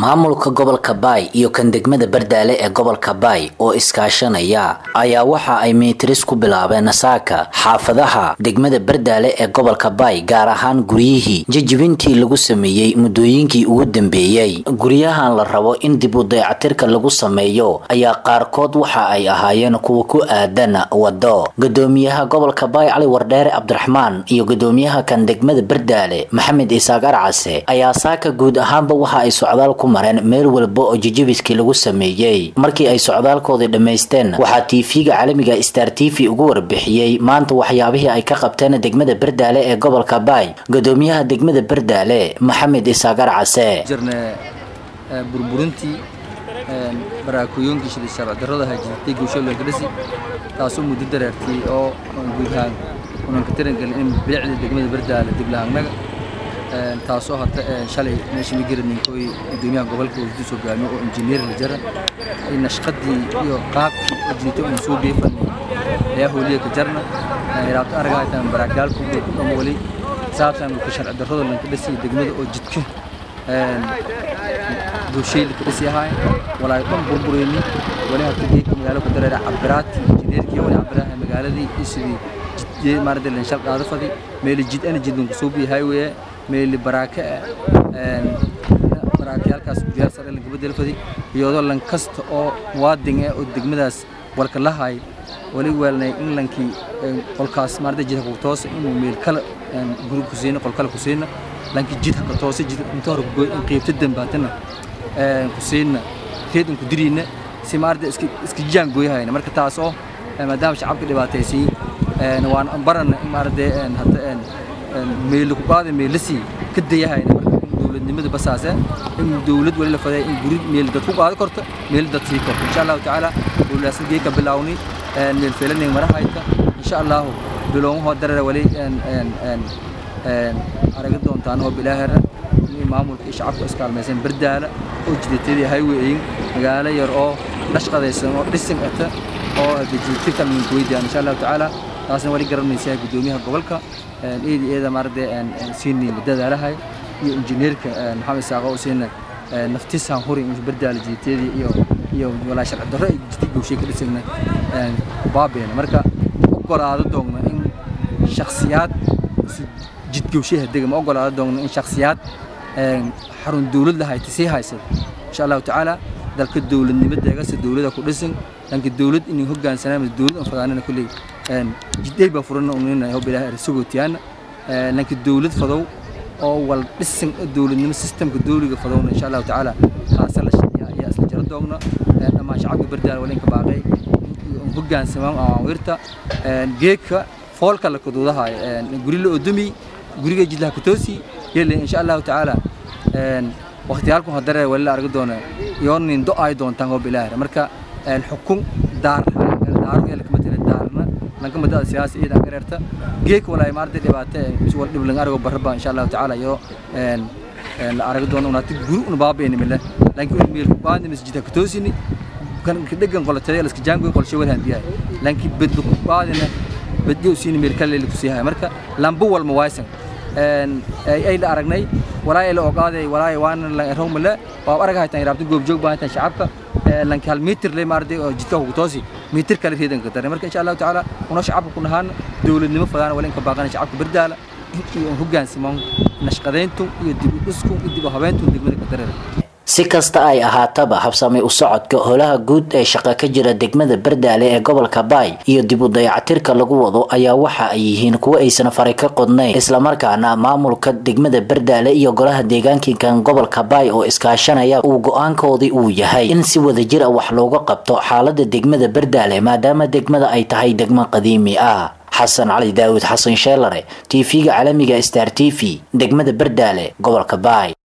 maamulka gobolka baay iyo kan degmada bardaale ee gobolka baay oo iskaashanaya ayaa waxa ay miitiris ku bilaabeen saaka xaafadaha degmada bardaale ee gobolka baay gaar ahaan guryihii jajibintii lagu sameeyey muddooyinkii ugu dambeeyey guryahan la rabo in dib u dayacatirka lagu sameeyo ayaa qaarkood waxa ay ahaayeen kuwa ku aadan wado gudoomiyaha gobolka baay cali wardheere cabdiraxmaan iyo gudoomiyaha kan degmada bardaale maxamed isaaq arcase ayaa saaka guud ahaanba waxa ay socdaal ku mareen meel walba oo jijibiskii lagu sameeyey markii ay socdaalkoodii dhammaysteen waxaa tv-ga caalamiga star t v ugu warbixiyey maanta waxyaabihii ay ka qabteen degmada bardaale ee gobolka baay gudoomiyaha degmada bardaale maxamed isaaq arcase burburintii baraakooyoonkii shilay sharci-darrada hajirtay guushooyinka dhisi taasoo muddo dareertay oo guud ahaan unan ka tirangelin in bilicda degmada bardaale deglahaangnaga taasoo hata shalay meesha migaraninkooy gudoomiyaha gobolka wasiir hogaamiye oo injineer la jara nashqadii iyo qaabkii ajirtay uun soo geefanay ayaa hooliya ka jarna iraabto aragaytan baraagaalku ama wali saabsan ka sharci-darrada lanka dhisi degmada oo jidka bulshayda ka dhisi ahaay walaa dhan burbureyni wali hata geedka magaalo ku dareera cabiraati injineerkii wali cabiraha magaaladii iyo sidii jid maarada lan shal qaado fadi meeli jid ana jidlan ku soo biyo highway meeli baraaka baraakayaalkaas guryaal sare lanka bedel fadi iyadoo lan kasta oo muwaadin ah oo degmadaas walka lahay wali weelnay in lankii qolkaas maarada jidka ku toos inuu meel kale guri ku siino qol kale ku siino lankii jidka ka toosay jid inta hore goy in qaybta dambaatana ku siina reed in ku diriina si maarada iska iska jaan gooyahayna marka taas oo maadaama shacabka dhibaataysay waan barana in maarada hadda meel ku qaaday meel lasi ka dayahayna marka in dowladnimada basaase in dowlad wali la faday in guri meel dad ku qaado korto meel dad sii korto insha allahu tacaala dowladaasna geeka bilaawni meel feelanay marahayta insha allahu bilowmahoo darara wali araga doontaan oo bilaahera maamulka iyo shacabka iskaalmaysan bardaala oo jidatadii highwayin magaalo yar oo dhashqadaysan oo dhisin ata oo jidatirka lagu weydiiyaan insha allahu tacaala taasna wali garanaysaa gudoomiyaha gobolka eedi eeda maarade siini dadaalahay iyo injineerka maxamed saaqo oo siina naftisaan huri bardaala jidatadii iyo iyo walaa sharci darro ay jidka gowshay ka dhisayna baabeena marka ogolaado doogna in shakhsiyaad jidgowshaha dega ma ogolaado doogna in shakhsiyaad xarun dowlad lahayta sii haysada insha allahu tacaala dalka dowladnimo deegase dowlada ku dhisan dhanka dowlad inay hogaansanaan dowlad aan fadaanana kulley jidday baa furana unina hob ilaah ersagootiyaana dhanka dowlad fadow oo wal dhisan dowladnimo sistemka dowliga fadowna insha allahu tacaala kaasa la shaqeeya ayaa isla jaro doogna dhammaan shacabka bardaal walinka baaqay hogaansamaan awaamirta geedka foolka la kuduudahay guri la odumi guriga jidlaha kutoosi yele insha allahu tacaala waqtiyaalku hadare wali la argi doona yoonin do ay doontaan oo bilaahira marka xukun daar daaro ee kama tira daarna lanka madada siyaasi iyada gareerta geek walaay maarta dhibaate wal dhiblan argo barba insha allahu tacaala yo la argi doona unati guri un baabeeni mile laakiin meel ku qaadni masjidka katoosini kan degan qolatay la iska jaango qolshay wal handiyaay laakiin bedlu ku qaadina bedlu siin meel kale ku siihay marka lambu wal mawaysan ay la aragnay walaa la ogaaday walaa waan la roomle waa aragay tan raabta goob joog baahan shacabka lanka hal mitir le maarday oo jidka ugu toosi mitir kale reedan ka daray marka insha Allah taala una shacabka ku nahaan dawladnimo fadaan wala in ka baaqan shacabka bardaala iyo hoggaansimaan nashqadeyntu iyo dib u dhisku iyo dib u habeyntu degmada ka daray si kasta ay ahaataba habsamay u socodka holaha guud ee shaqo ka jira degmada bardaale ee gobolka baay iyo dib u dayacatirka lagu wado ayaa waxa ay yihiin kuwo aysan faray ka qodnayn islamarkaana maamulka degmada bardaale iyo golaha deegaankinkan gobolka baay oo iskaashanaya uu go-aankoodii uu yahay in si wadajir ah wax looga qabto xaalada degmada bardaale maadaama degmada ay tahay degmo qadiimi ah xasan cali daawud xasan sheelare tv-ga caalamiga star t v degmada bardaale gobolka baay